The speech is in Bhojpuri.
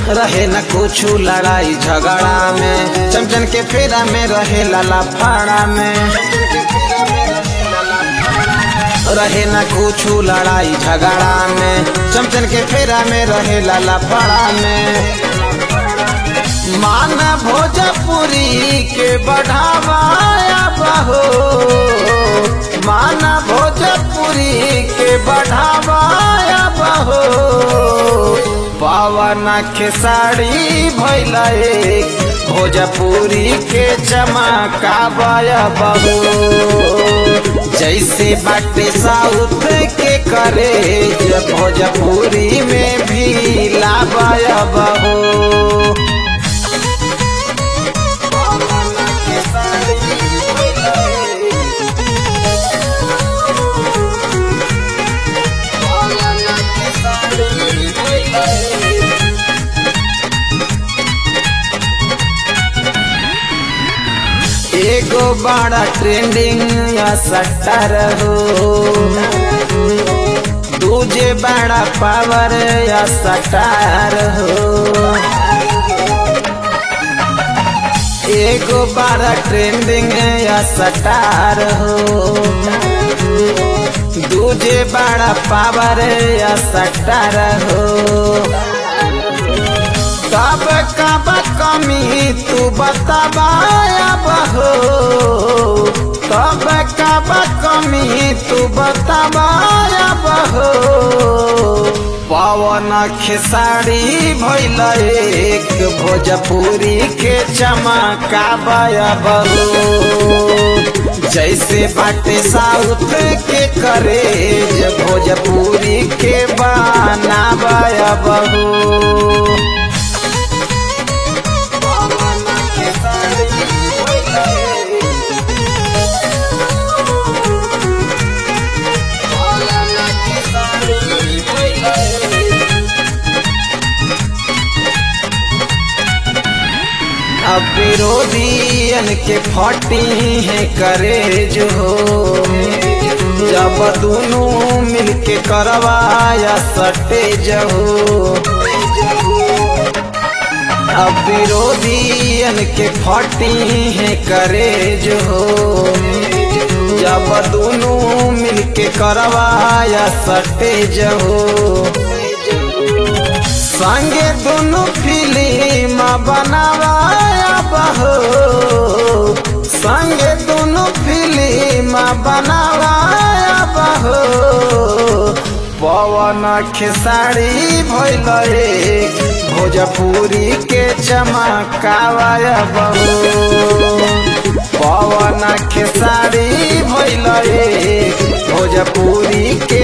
रहे न कुछ लड़ाई झगड़ा में चमचन के फेरा में रहे लाला फाड़ा में रहे न कुछ लड़ाई झगड़ा में चमचन के फेरा में रहे लाला फाड़ा में मान भोजपुरी के बढ़ावाया बहो मान भोजपुरी के बढ़ावाया बहो पवन खेसारी भैल एक भोजपुरी के चमकावाया बहो जैसे बाटे साउथ के करे भोजपुरी में भी लावाया बहो एगो बड़ा ट्रेंडिंग या सट्टर हो दूजे बड़ा पावर या सटार हो एगो बड़ा ट्रेंडिंग या सटार हो दूजे बड़ा पावर या सटार हो कब कब कमी तू बताबाया बहो कब कब कमी तू बताबाया बहो पवन खेसारी भैल एक भोजपुरी के चमकाबाया बहो जैसे बाटे साउथ के करे भोजपुरी के बनाबाया बहो अब विरोधियन के फटी है करे जो जब दोनों मिलके करवाया सटे जहो अब विरोधियन के फटी है करे जो जब दोनों मिलके करवाया सटे जहो संगे दोनों फिल्म बनावाया बहो संगे दोनों फिल्म बनावाया बहो पवन खेसारी भैल एक भोजपुरी के चमकावाया बहो पवन खेसारी भैल एक भोजपुरी के